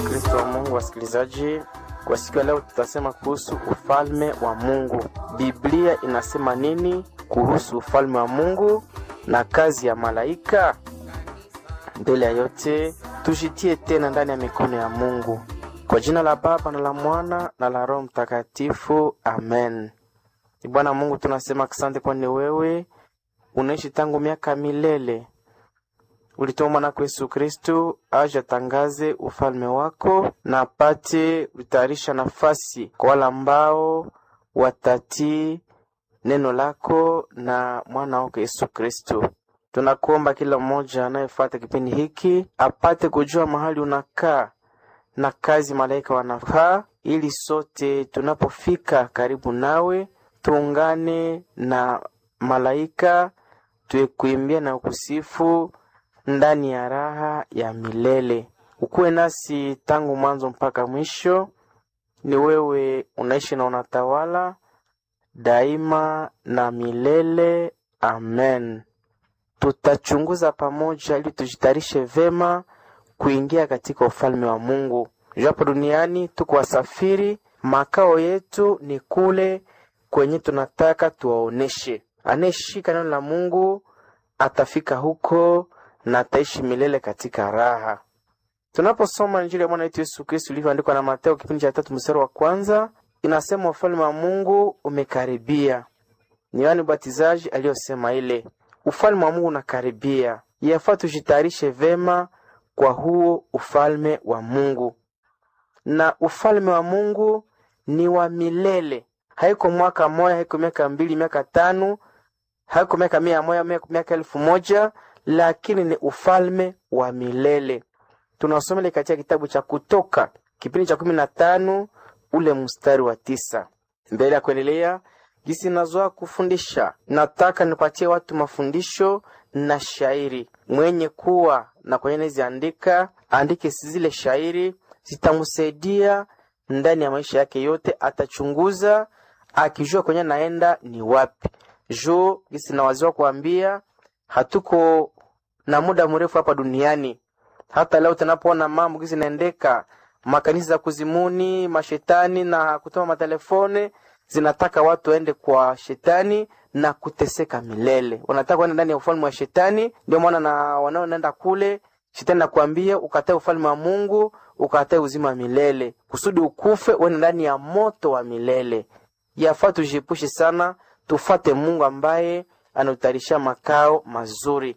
Kristo wa Mungu, wasikilizaji, kwa siku ya leo tutasema kuhusu ufalme wa Mungu. Biblia inasema nini kuhusu ufalme wa Mungu na kazi ya malaika? Mbele ya yote, tujitie tena ndani ya mikono ya Mungu. Kwa jina la Baba na la Mwana na la Roho Mtakatifu, amen. Bwana Mungu, tunasema asante, kwani wewe unaishi tangu miaka milele ulituma mwanako Yesu Kristu aje atangaze ufalme wako na apate kutayarisha nafasi kwa wale ambao watatii neno lako na mwana wako Yesu Kristu. Tunakuomba kila mmoja anayefuata kipindi hiki apate kujua mahali unakaa na kazi malaika wanafaa, ili sote tunapofika karibu nawe tuungane na malaika tuekuimbia na kusifu ndani ya raha ya milele. Ukuwe nasi tangu mwanzo mpaka mwisho. Ni wewe unaishi na unatawala daima na milele. Amen. Tutachunguza pamoja ili tujitayarishe vema kuingia katika ufalme wa Mungu. Japo duniani tuko wasafiri, makao yetu ni kule kwenye tunataka tuwaoneshe. Anayeshika neno la Mungu atafika huko na ataishi milele katika raha. Tunaposoma Injili ya Bwana wetu Yesu Kristo ilivyoandikwa na Mateo kipindi cha tatu mstari wa kwanza, inasema ufalme wa Mungu umekaribia. Ni Yohane Mbatizaji aliyosema ile, ufalme wa Mungu unakaribia, yafaa tujitayarishe vema kwa huo ufalme wa Mungu. Na ufalme wa Mungu ni wa milele, haiko mwaka moja, haiko miaka mbili, miaka tano, haiko miaka mia moja, miaka elfu moja lakini ni ufalme wa milele. Tunasomele katika kitabu cha Kutoka kipindi cha kumi na tano ule mstari wa tisa. Mbele ya kuendelea jinsi nazoa kufundisha, nataka nipatie watu mafundisho na shairi. Mwenye kuwa na kwenye naziandika andike zile shairi, zitamsaidia ndani ya maisha yake yote. Atachunguza akijua kwenye naenda ni wapi. Jo jinsi nawaziwa kuambia hatuko na muda mrefu hapa duniani. Hata leo tunapoona mambo gizi naendeka, makanisa za kuzimuni, mashetani na kutuma matelefone zinataka watu waende kwa shetani na kuteseka milele. Wanataka waende ndani ya ufalme wa shetani. Ndio maana na wanaoenda kule, shetani nakwambia ukatae ufalme wa Mungu, ukatae uzima wa milele, kusudi ukufe uende ndani ya moto wa milele. Yafaa tujiepushe sana, tufate Mungu ambaye anautayarisha makao mazuri.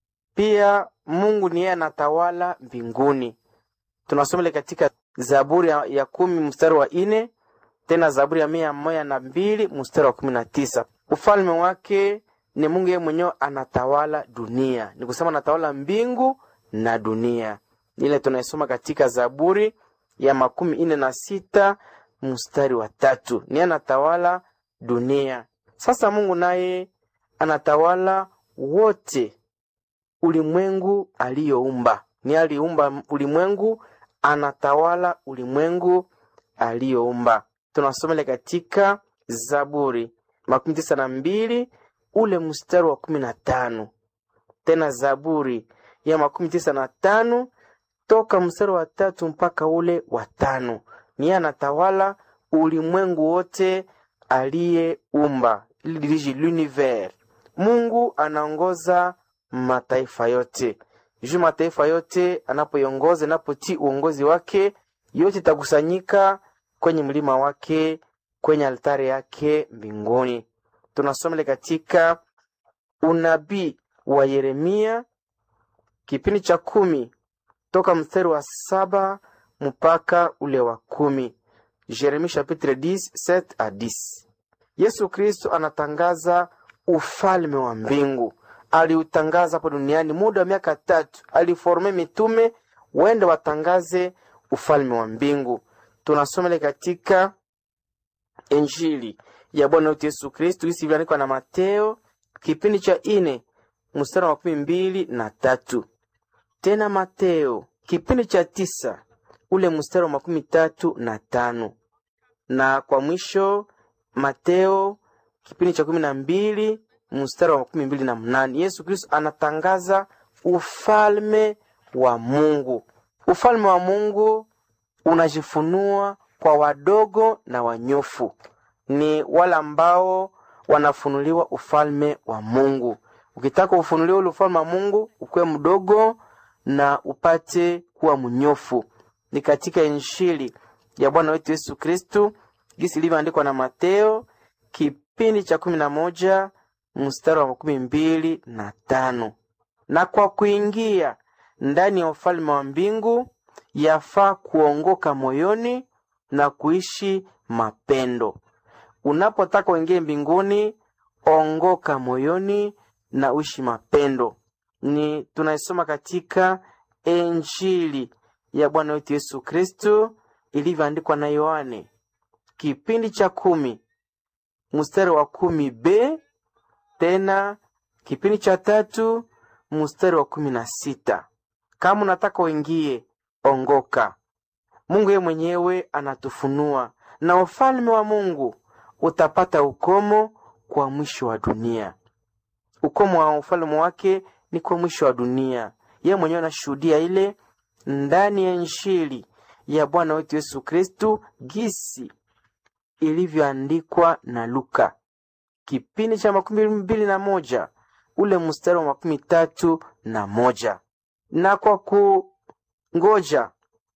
Pia Mungu ni yeye anatawala mbinguni. Tunasoma katika Zaburi ya, ya kumi mstari wa ine tena Zaburi ya mia moja na mbili mstari wa kumi na tisa Ufalme wake ni Mungu yeye mwenyewe anatawala dunia, ni kusema anatawala mbingu na dunia. Ile tunaisoma katika Zaburi ya makumi ine na sita mstari wa tatu ni anatawala dunia. Sasa Mungu naye anatawala wote ulimwengu aliyoumba. Ni aliumba ulimwengu, anatawala ulimwengu aliyoumba. Tunasomele katika Zaburi makumi tisa na mbili ule mstari wa kumi na tano tena Zaburi ya makumi tisa na tano toka mstari wa tatu mpaka ule wa tano ni anatawala ulimwengu wote aliyeumba, il dirige l'univers Mungu anaongoza mataifa yote juu mataifa yote anapoiongoza, inapotii uongozi wake, yote itakusanyika kwenye mlima wake, kwenye altari yake mbinguni. Tunasoma katika unabii wa Yeremia kipindi cha kumi toka mstari wa saba mpaka ule wa kumi. Yeremia chapitre 10 7 a 10. Yesu Kristo anatangaza ufalme wa mbingu aliutangaza hapo duniani muda wa miaka tatu. Aliforme mitume wende watangaze ufalme wa mbingu. Tunasoma katika Injili ya Bwana wetu Yesu Kristu hisi ilivyoandikwa na Mateo kipindi cha ine mstari wa makumi mbili na tatu tena Mateo kipindi cha tisa ule mstari wa makumi tatu na tano na kwa mwisho Mateo kipindi cha kumi na mbili mstari wa makumi mbili na mnane Yesu Kristo anatangaza ufalme wa Mungu. Ufalme wa Mungu unajifunua kwa wadogo na wanyofu, ni wale ambao wanafunuliwa ufalme wa Mungu. Ukitaka ufunuliwe ule ufalme wa Mungu, ukuwe mdogo na upate kuwa mnyofu. Ni katika Injili ya Bwana wetu Yesu Kristu gisi ilivyoandikwa na Mateo kipindi cha kumi na moja mstari wa makumi mbili na tano na kwa kuingia ndani ya ufalme wa mbingu yafaa kuongoka moyoni na kuishi mapendo. Unapotaka uingie mbinguni, ongoka moyoni na uishi mapendo. Ni tunaisoma katika Injili ya Bwana wetu Yesu Kristu ilivyoandikwa na Yohane kipindi cha kumi mstari wa kumi b tena kipindi cha tatu mstari wa kumi na sita kama unataka uingie ongoka. Mungu yeye mwenyewe anatufunua na ufalme wa Mungu utapata ukomo kwa mwisho wa dunia. Ukomo wa ufalme wake ni kwa mwisho wa dunia. Yeye mwenyewe anashuhudia ile ndani ya Injili ya Bwana wetu Yesu Kristu gisi ilivyoandikwa na Luka kipindi cha makumi mbili na moja ule mstari wa makumi tatu na moja na kwa kungoja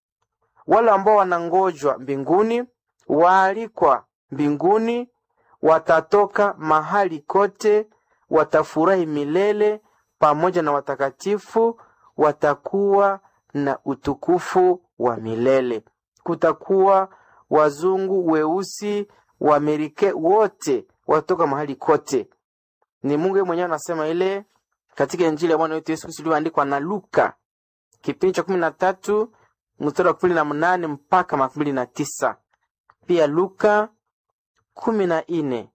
wale ambao wanangojwa mbinguni, waalikwa mbinguni, watatoka mahali kote, watafurahi milele pamoja na watakatifu, watakuwa na utukufu wa milele. Kutakuwa wazungu, weusi, waamerike, wote watatoka mahali kote. Ni Mungu mwenyewe anasema ile katika Injili ya Bwana wetu Yesu Kristo iliyoandikwa na Luka kipindi cha kumi na tatu mstari wa kumi na mnane mpaka makumi mbili na tisa pia Luka kumi na nne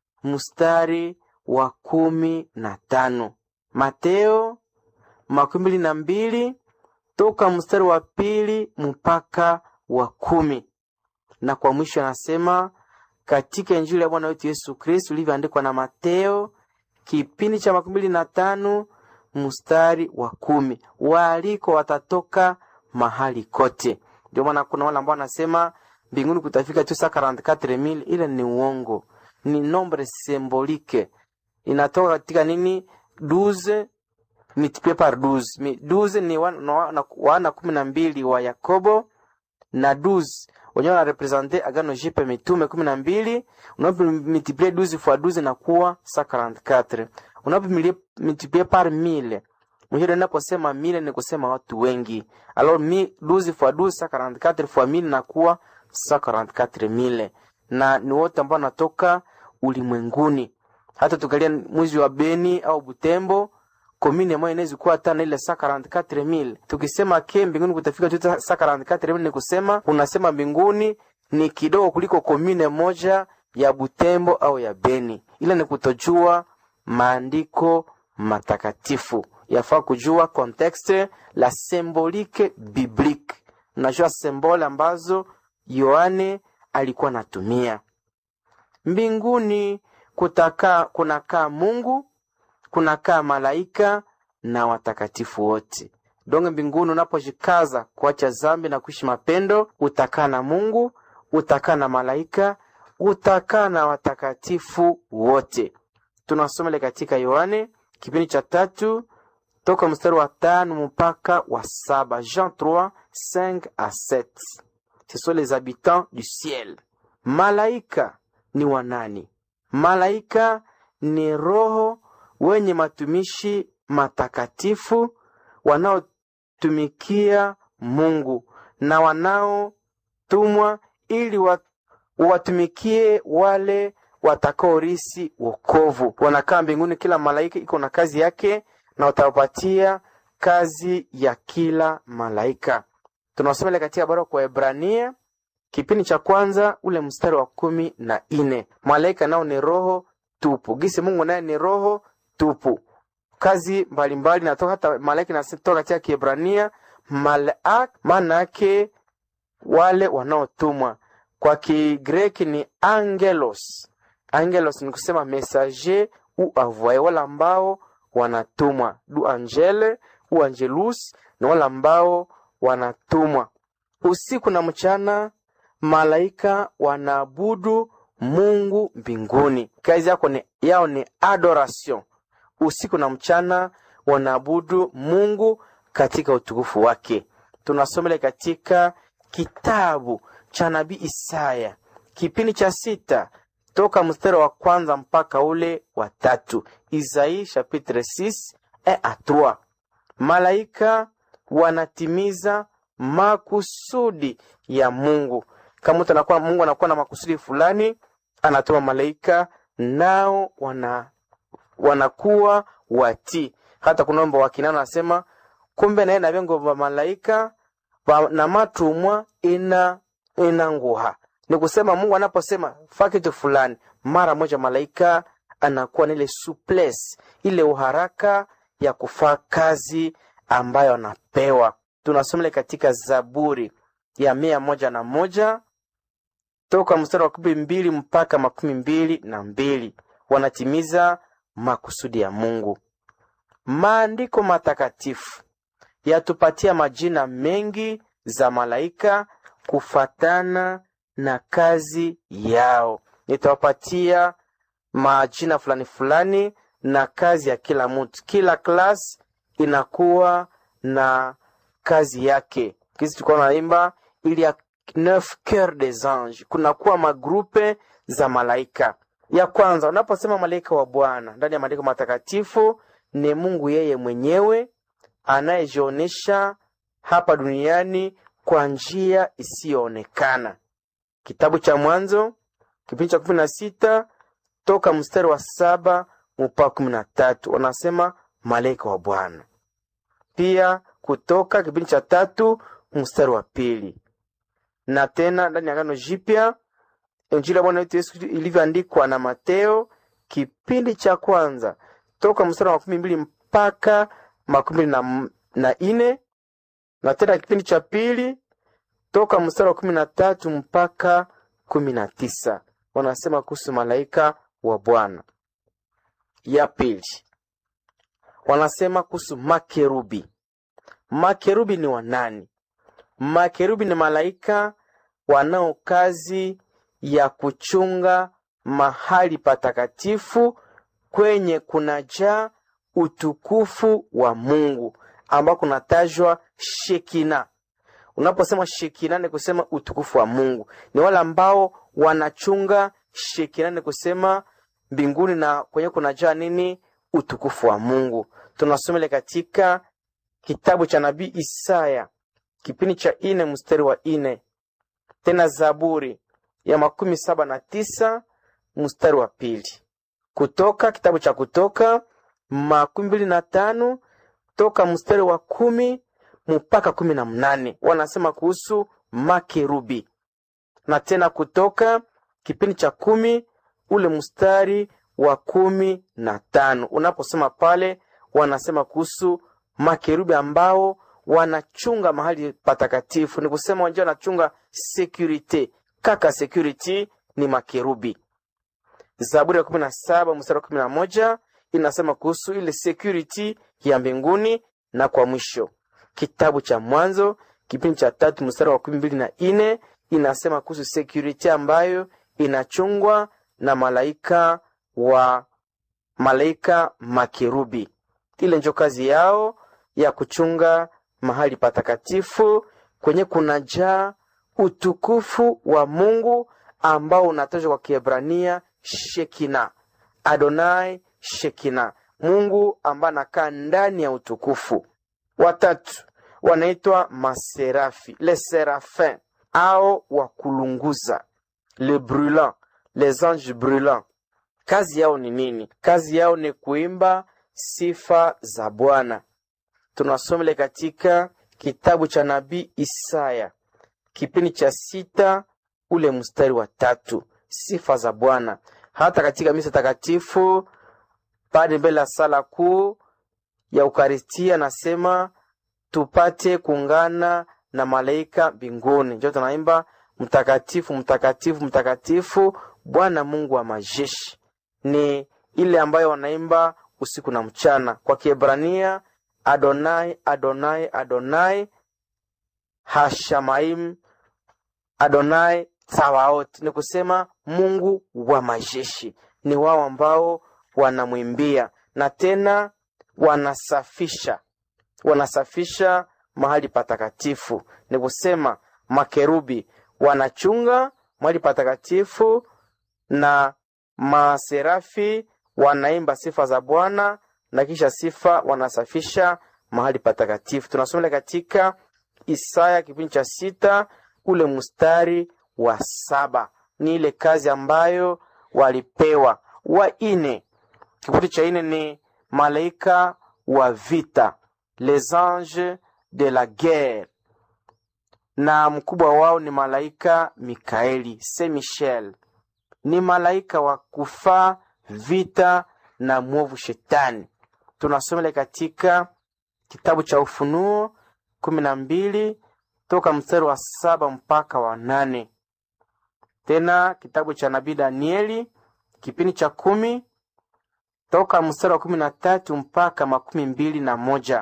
mstari wa kumi na tano Mateo makumi mbili na mbili toka mstari wa pili mpaka wa kumi na kwa mwisho anasema katika Injili ya Bwana wetu Yesu Kristo ilivyoandikwa na Mateo kipindi cha makumi mbili na tano mstari wa kumi waaliko watatoka mahali kote. Ndio maana kuna wale ambao wanasema mbinguni kutafika tu saa 44000 ile ni uongo, ni nombre symbolique, inatoka katika nini 12 multiplié par 12 Mi- 12 ni wana, wana, wana kumi na mbili wa Yakobo na 12 wenyewe wanarepresente agano jipe mitume kumi na mbili unapomultiplie 12 fois 12 inakuwa 144 unapomultiplie par 1000 mwisho inaposema 1000 ni kusema watu wengi alors mi 12 fois 12 144 fois 1000 inakuwa 144000 na ni wote ambao wanatoka ulimwenguni hata tukalia mwizi wa Beni au Butembo komine moja inaweza kuwa hata na ile 144000 tukisema ke mbinguni kutafika tu 144000 ni kusema unasema mbinguni ni kidogo kuliko komine moja ya Butembo au ya Beni. Ile ni kutojua maandiko matakatifu, yafaa kujua contexte la symbolique biblique. Unajua symbole ambazo Yohane alikuwa anatumia. Mbinguni kutakaa kunakaa Mungu kunakaa malaika na watakatifu wote. Donge mbinguni unapojikaza kuacha zambi na kuishi mapendo, utakaa na Mungu, utakaa na malaika, utakaa na watakatifu wote. Tunasoma ile katika Yohane kipindi cha tatu toka mstari wa tano mpaka wa saba Jean 3 5 à 7. Ce sont les habitants du ciel. Malaika ni wanani? Malaika ni roho wenye matumishi matakatifu wanaotumikia Mungu na wanaotumwa ili wa- watumikie wale watakaorisi wokovu. Wanakaa mbinguni, kila malaika iko na kazi yake, na watawapatia kazi ya kila malaika. Tunasoma ile katika barua kwa Ebrania kipindi cha kwanza ule mstari wa kumi na ine malaika nao ni roho tupu, gisi Mungu naye ni roho tupu. Kazi mbalimbali natoka hata malaika inatoka katika Kiebrania malaak, maana yake wale wanaotumwa. Kwa Kigreki ni angelos. Angelos ni kusema messager u envoyé, wale ambao wanatumwa. Du angele u angelus ni wale ambao wanatumwa. usiku na mchana malaika wanaabudu mungu mbinguni kazi yako ni, yao ni adoration usiku na mchana wanaabudu mungu katika utukufu wake tunasomele katika kitabu cha nabii isaya kipindi cha sita toka mstari wa kwanza mpaka ule wa tatu isaii chapitre 6 et à 3 malaika wanatimiza makusudi ya mungu kama mtu anakuwa mungu anakuwa na makusudi fulani anatuma malaika nao wana wanakuwa watii hata kunomba wakinano anasema kumbe naye na vyengo vya malaika va- na matumwa ina ina nguha ni kusema mungu anaposema fa kitu fulani mara moja malaika anakuwa na ile suples ile uharaka ya kufaa kazi ambayo anapewa tunasomele katika zaburi ya mia moja na moja toka mstari wa kumi mbili mpaka makumi mbili na mbili wanatimiza makusudi ya mungu maandiko matakatifu yatupatia majina mengi za malaika kufatana na kazi yao nitawapatia majina fulani fulani na kazi ya kila mtu kila klas inakuwa na kazi yake kisi tulikuwa naimba ili ya neuf coeur des anges kunakuwa magrupe za malaika ya kwanza unaposema malaika wa bwana ndani ya maandiko matakatifu ni mungu yeye mwenyewe anayejionyesha hapa duniani kwa njia isiyoonekana kitabu cha mwanzo kipindi cha kumi na sita toka mstari wa saba mpaka kumi na tatu wanasema malaika wa bwana pia kutoka kipindi cha tatu mstari wa pili na tena ndani ya agano jipya injili ya bwana wetu yesu Kristo ilivyoandikwa na mateo kipindi cha kwanza toka mstari wa makumi mbili mpaka makumi mbili na, na ine na tena kipindi cha pili toka mstari wa kumi na tatu mpaka kumi na tisa wanasema kuhusu malaika wa bwana ya pili wanasema kuhusu makerubi makerubi ni wanani makerubi ni malaika wanao kazi ya kuchunga mahali patakatifu kwenye kunajaa utukufu wa mungu ambao kunatajwa shekina unaposema shekina ni kusema utukufu wa mungu ni wale ambao wanachunga shekina ni kusema mbinguni na kwenye kunajaa nini utukufu wa mungu tunasomele katika kitabu cha nabii isaya kipindi cha ine mstari wa ine tena zaburi ya makumi saba na tisa mstari wa pili kutoka kitabu cha kutoka makumi mbili na tano toka mstari wa kumi mpaka kumi na mnane wanasema kuhusu makerubi na tena kutoka kipindi cha kumi ule mstari wa kumi na tano unaposema pale wanasema kuhusu makerubi ambao wanachunga mahali patakatifu ni kusema wanja wanachunga security kaka security ni makerubi zaburi ya kumi na saba mstari wa kumi na moja inasema kuhusu ile security ya mbinguni na kwa mwisho kitabu cha mwanzo kipindi cha tatu mstari wa kumi mbili na ine inasema kuhusu security ambayo inachungwa na malaika wa malaika makerubi ile njo kazi yao ya kuchunga mahali patakatifu kwenye kunajaa utukufu wa mungu ambao unatajwa kwa kiebrania shekina adonai shekina mungu ambaye anakaa ndani ya utukufu watatu wanaitwa maserafi le serafin au wakulunguza le brûlant les anges brûlants kazi yao ni nini kazi yao ni kuimba sifa za bwana tunasomele katika kitabu cha nabii isaya kipindi cha sita ule mstari wa tatu sifa za bwana hata katika misa takatifu pale mbele ya sala kuu ya ukaristia nasema tupate kuungana na malaika mbinguni njo tunaimba mtakatifu mtakatifu mtakatifu bwana mungu wa majeshi ni ile ambayo wanaimba usiku na mchana kwa kiebrania adonai adonai adonai Hashamaim Adonai Tsawaot, ni kusema Mungu wa majeshi. Ni wao ambao wanamwimbia na tena wanasafisha wanasafisha mahali patakatifu. Ni kusema makerubi wanachunga mahali patakatifu na maserafi wanaimba sifa za Bwana na kisha sifa wanasafisha mahali patakatifu. Tunasoma katika Isaya kipindi cha sita ule mstari wa saba. Ni ile kazi ambayo walipewa. Wa ine, kikundi cha ine ni malaika wa vita, les anges de la guerre, na mkubwa wao ni malaika Mikaeli, Saint Michel ni malaika wa kufaa vita na mwovu shetani. Tunasoma katika kitabu cha Ufunuo kumi na mbili toka mstari wa saba mpaka wa nane. Tena kitabu cha nabii Danieli kipindi cha kumi toka mstari wa kumi na tatu mpaka makumi mbili na moja.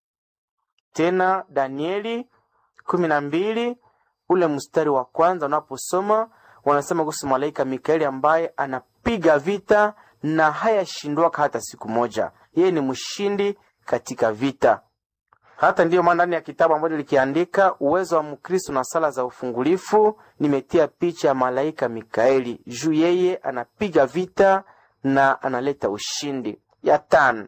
Tena Danieli kumi na mbili ule mstari wa kwanza unaposoma wanasema kuhusu malaika Mikaeli ambaye anapiga vita na hayashindwaka hata siku moja. Yeye ni mshindi katika vita. Hata ndiyo maana ndani ya kitabu ambacho likiandika uwezo wa Mkristo na sala za ufungulifu, nimetia picha ya malaika Mikaeli juu yeye anapiga vita na analeta ushindi. Ya tano,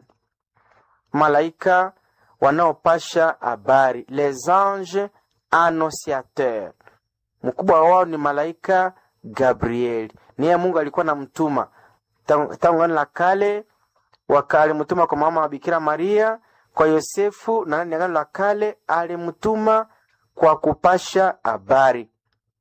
malaika wanaopasha habari, les anges annonciateurs. Mkubwa wao ni malaika Gabrieli. Niye Mungu alikuwa na mtuma tangu gano la kale, wakalimtuma kwa mama wa Bikira Maria, kwa Yosefu, na ndani ya gano la kale alimtuma kwa kupasha habari.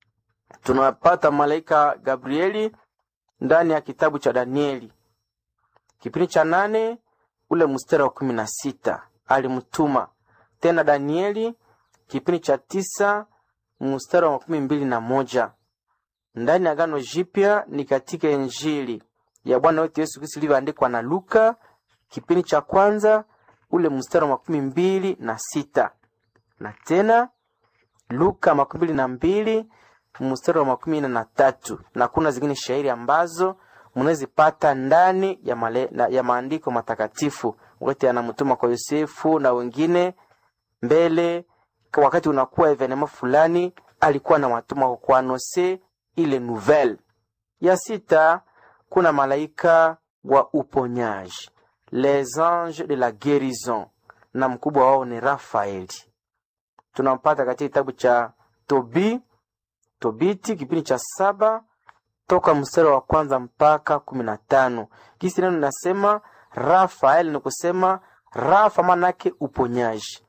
Tunapata malaika Gabrieli ndani ya kitabu cha Danieli kipindi cha nane ule mstari wa kumi na sita alimtuma tena. Danieli kipindi cha tisa mstari wa makumi mbili na moja ndani ya Agano Jipya ni katika Injili ya Bwana wetu Yesu Kristo ilivyoandikwa na Luka kipindi cha kwanza ule mstari wa makumi mbili na sita na tena Luka makumi mbili na mbili mstari wa makumi nne na tatu na kuna zingine shairi ambazo mnazipata ndani ya, male, na, ya maandiko matakatifu wakati anamtuma kwa Yosefu na wengine mbele, wakati unakuwa evenema fulani alikuwa na watuma kwa kuanose ile nouvelle. Ya sita kuna malaika wa uponyaji les anges de la guérison, na mkubwa wao ni Rafaeli. Tunampata katika kitabu cha Tobi Tobiti kipindi cha saba toka mstari wa kwanza mpaka kumi na tano. Kisi neno linasema Rafael ni kusema Rafa manake uponyaji,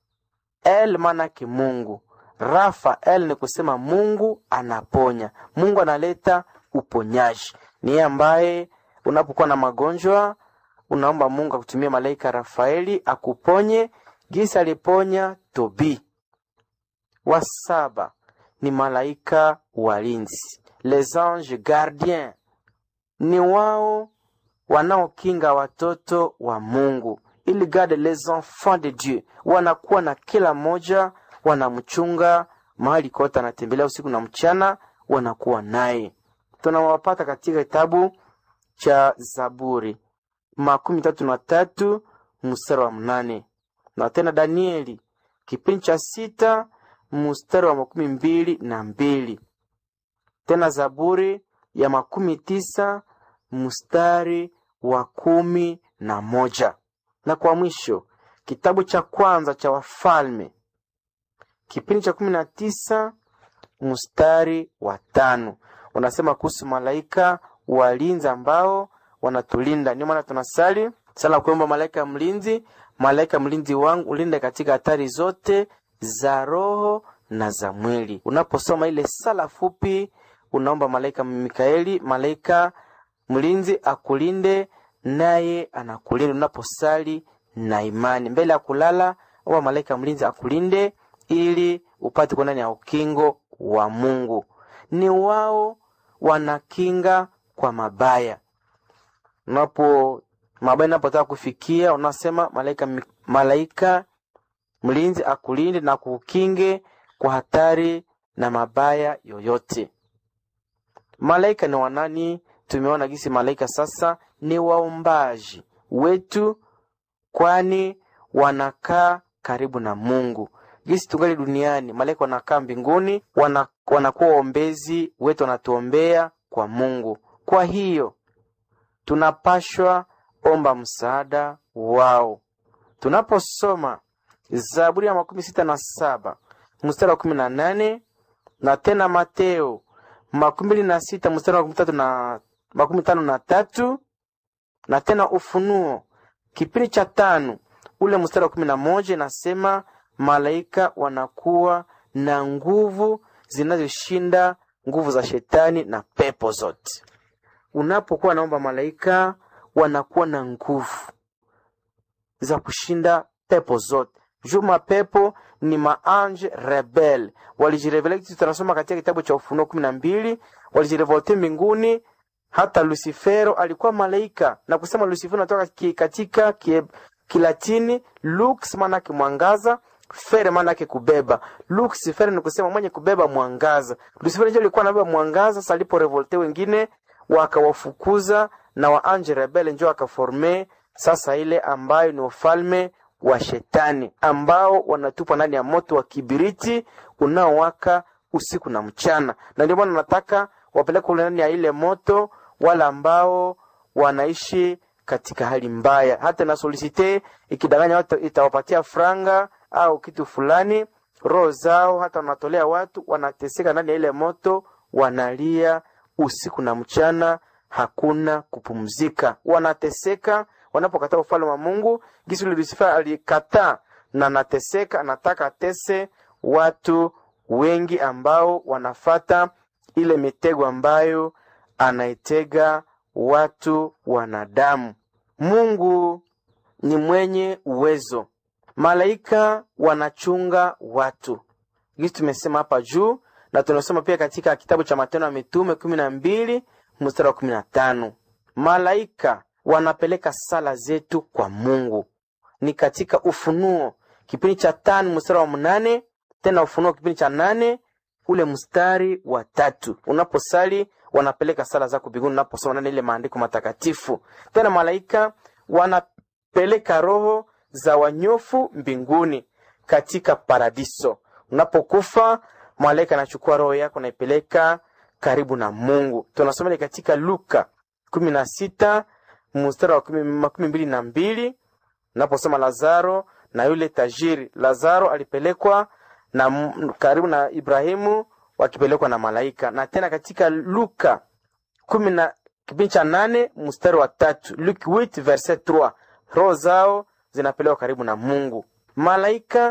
El manake Mungu. Rafael ni kusema Mungu anaponya, Mungu analeta uponyaji. Ni yeye ambaye unapokuwa na magonjwa unaomba Mungu akutumie malaika Rafaeli akuponye, gisi aliponya Tobi. Wa saba ni malaika walinzi les anges gardiens, ni wao wanaokinga watoto wa Mungu, ili garde les enfants de Dieu. Wanakuwa na kila mmoja, wanamchunga mahali kote anatembelea usiku na mchana, wanakuwa naye. Tunawapata katika kitabu cha Zaburi makumi tatu na tatu mstari wa mnane na tena Danieli kipindi cha sita mstari wa makumi mbili na mbili tena Zaburi ya makumi tisa mstari wa kumi na moja na kwa mwisho kitabu cha kwanza cha Wafalme kipindi cha kumi na tisa mstari wa tano unasema kuhusu malaika walinzi ambao wanatulinda. Ndio maana tunasali sala kuomba malaika mlinzi, malaika mlinzi wangu ulinde katika hatari zote za roho na za mwili. Unaposoma ile sala fupi, unaomba malaika Mikaeli, malaika mlinzi akulinde, naye anakulinda unaposali na imani. Mbele ya kulala, omba malaika mlinzi akulinde ili upate kuwa ndani ya ukingo wa Mungu. Ni wao wanakinga kwa mabaya. Unapo mabaya napotaka kufikia, unasema malaika malaika mlinzi akulinde na kukinge kwa hatari na mabaya yoyote. Malaika ni wanani? Tumeona gisi malaika sasa ni waombaji wetu, kwani wanakaa karibu na Mungu. Gisi tungali duniani, malaika wanakaa mbinguni, wana, wanakuwa waombezi wetu, wanatuombea kwa Mungu. Kwa hiyo tunapashwa omba msaada wao. Tunaposoma Zaburi ya makumi sita na saba mstari wa kumi na nane na tena Mateo makumi mbili na sita mstari wa makumi tatu na makumi tano na tatu na tena Ufunuo kipindi cha tano ule mstari wa kumi na moja inasema malaika wanakuwa na nguvu zinazoshinda nguvu za shetani na pepo zote. Unapokuwa naomba, malaika wanakuwa na nguvu za kushinda pepo zote. Juu mapepo ni maange rebel, walijirevele. Tunasoma katika kitabu cha Ufunuo kumi na mbili, walijirevolte mbinguni. Hata Lucifero alikuwa malaika, na kusema Lucifero natoka ki, katika ki, Kilatini lux, maanake mwangaza fere maanake kubeba. Lucifer ni kusema mwenye kubeba mwangaza. Lucifer ndio alikuwa anabeba mwangaza. Sasa alipo revolte wengine wakawafukuza na waanje rebele njo akaforme sasa ile ambayo ni ufalme wa shetani ambao wanatupwa ndani ya moto wa kibiriti unaowaka usiku na mchana, na ndio maana nataka wapeleke ndani ya ile moto wale ambao wanaishi katika hali mbaya. Hata na solicite ikidanganya watu itawapatia franga au kitu fulani, roho zao hata wanatolea watu, wanateseka ndani ya ile moto, wanalia usiku na mchana, hakuna kupumzika, wanateseka wanapokataa ufalme wa Mungu. Gisi Lucifer alikataa na anateseka, anataka atese watu wengi ambao wanafata ile mitego ambayo anaitega watu wanadamu. Mungu ni mwenye uwezo. Malaika wanachunga watu, gisi tumesema hapa juu, na tunasoma pia katika kitabu cha Matendo ya Mitume kumi na mbili mstari wa kumi na tano malaika wanapeleka sala zetu kwa Mungu. Ni katika Ufunuo kipindi cha tano mstari wa mnane tena Ufunuo kipindi cha nane ule mstari wa tatu unaposali wanapeleka sala zako mbinguni, unaposoma nani ile maandiko matakatifu. Tena malaika wanapeleka roho za wanyofu mbinguni katika paradiso. Unapokufa malaika anachukua roho yako naipeleka karibu na Mungu. Tunasoma ile katika Luka kumi na sita mstari wa makumi mbili na mbili naposoma Lazaro na yule tajiri. Lazaro alipelekwa na karibu na Ibrahimu wakipelekwa na malaika. Na tena katika Luka kumi na kipindi cha nane mstari wa tatu Luke 8 verset 3 roho zao zinapelekwa karibu na Mungu. Malaika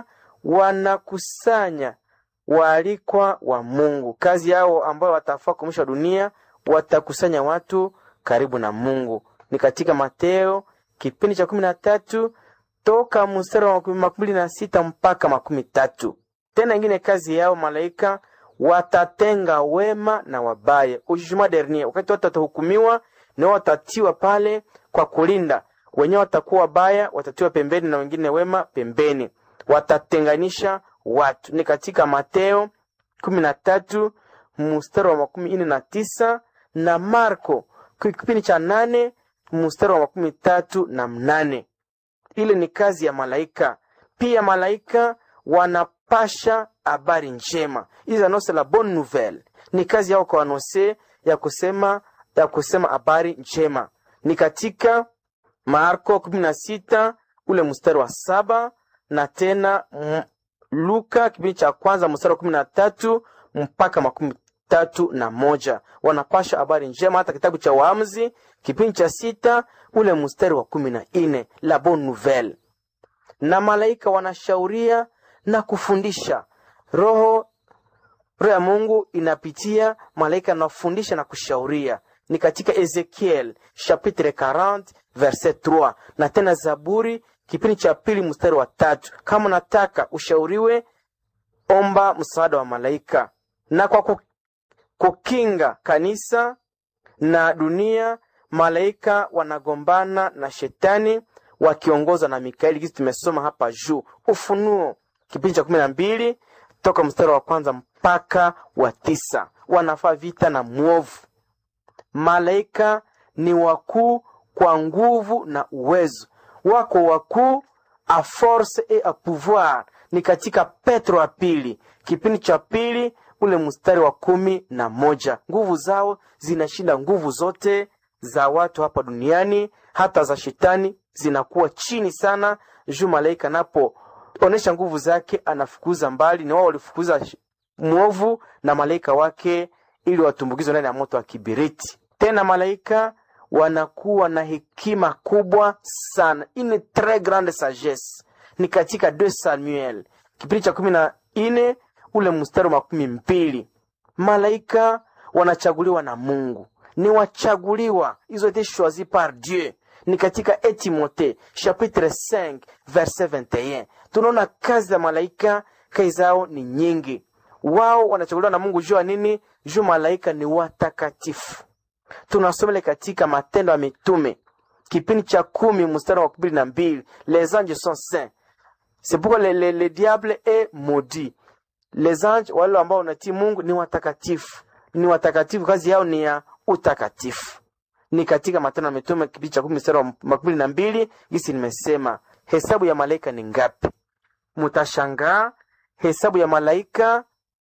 wanakusanya waalikwa wa Mungu, kazi yao ambayo watafaa kumisha dunia, watakusanya watu karibu na Mungu. Ni katika Mateo kipindi cha kumi na tatu toka mstari wa makumi na sita mpaka makumi tatu. Tena ingine kazi yao malaika watatenga wema na wabaya, ujugement dernier, wakati watu watahukumiwa na watatiwa pale kwa kulinda wenyewe, watakuwa wabaya watatiwa pembeni na wengine wema pembeni, watatenganisha watu. Ni katika Mateo kumi na tatu mstari wa makumi ine na tisa na Marko kipindi cha nane mstari wa makumi tatu na mnane. Ile ni kazi ya malaika. Pia malaika wanapasha habari njema, hizi anose la bonne nouvelle. Ni kazi yao kwa anose ya kusema ya kusema habari njema. Ni katika Marko kumi na sita ule mstari wa saba na tena m, Luka kipindi cha kwanza mstari wa kumi na tatu mpaka makumi tatu na moja wanapasha habari njema. Hata kitabu cha Waamuzi kipindi cha sita ule mstari wa kumi na nne la bonne nouvelle. Na malaika wanashauria na kufundisha. Roho roho ya Mungu inapitia malaika, anafundisha na kushauria. Ni katika Ezekiel chapitre 40 verset 3 na tena Zaburi kipindi cha pili mstari wa tatu. Kama unataka ushauriwe, omba msaada wa malaika. Na kwa kukinga kanisa na dunia, malaika wanagombana na shetani wakiongozwa na Mikaeli, kisi tumesoma hapa juu Ufunuo kipindi cha kumi na mbili toka mstari wa kwanza mpaka wa tisa wanafaa vita na mwovu malaika ni wakuu kwa nguvu na uwezo wako wakuu a force et a pouvoir ni katika petro wa pili kipindi cha pili ule mstari wa kumi na moja nguvu zao zinashinda nguvu zote za watu hapa duniani hata za shetani zinakuwa chini sana juu malaika anapoonyesha nguvu zake anafukuza mbali ni wao walifukuza sh- mwovu na malaika wake ili watumbukizwe ndani ya moto wa kibiriti tena malaika wanakuwa na hekima kubwa sana une très grande sagesse ni katika 2 samuel kipindi cha kumi na nne ule mstari wa makumi mbili malaika wanachaguliwa na mungu ni wachaguliwa ils ont été choisis par dieu ni katika etimote chapitre 5 verset 21 tunaona kazi za malaika kazi zao ni nyingi wao wanachaguliwa na mungu juu ya nini juu malaika ni watakatifu tunasomele katika matendo ya mitume kipindi cha kumi mstari wa kumi na mbili les anges sont saints c'est pourquoi le, le, le diable est maudit les anges wale ambao unatii mungu ni watakatifu ni watakatifu kazi yao ni ya utakatifu ni katika matendo ya mitume kipindi cha kumi mstari wa makumi na mbili gisi nimesema hesabu ya malaika ni ngapi mutashangaa hesabu ya malaika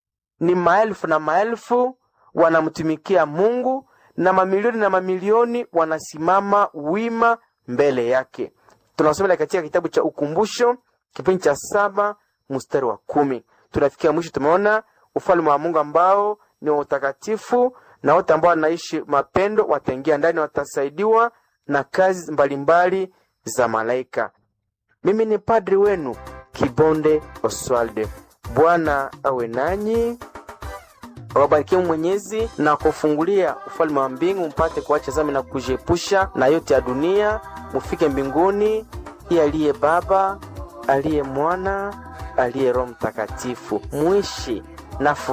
ni maelfu na maelfu wanamtumikia mungu na mamilioni na mamilioni wanasimama wima mbele yake tunasomela katika kitabu cha ukumbusho kipindi cha saba mstari wa kumi tunafikia mwisho tumeona ufalme wa mungu ambao ni wa utakatifu na wote ambao wanaishi mapendo wataingia ndani watasaidiwa na kazi mbalimbali za malaika mimi ni padri wenu kibonde oswalde bwana awe nanyi awabarikie mwenyezi na kufungulia ufalme wa mbingu mpate kuacha zami na kujiepusha na yote ya dunia mufike mbinguni iye aliye baba aliye mwana aliye roho mtakatifu mwishi na furaha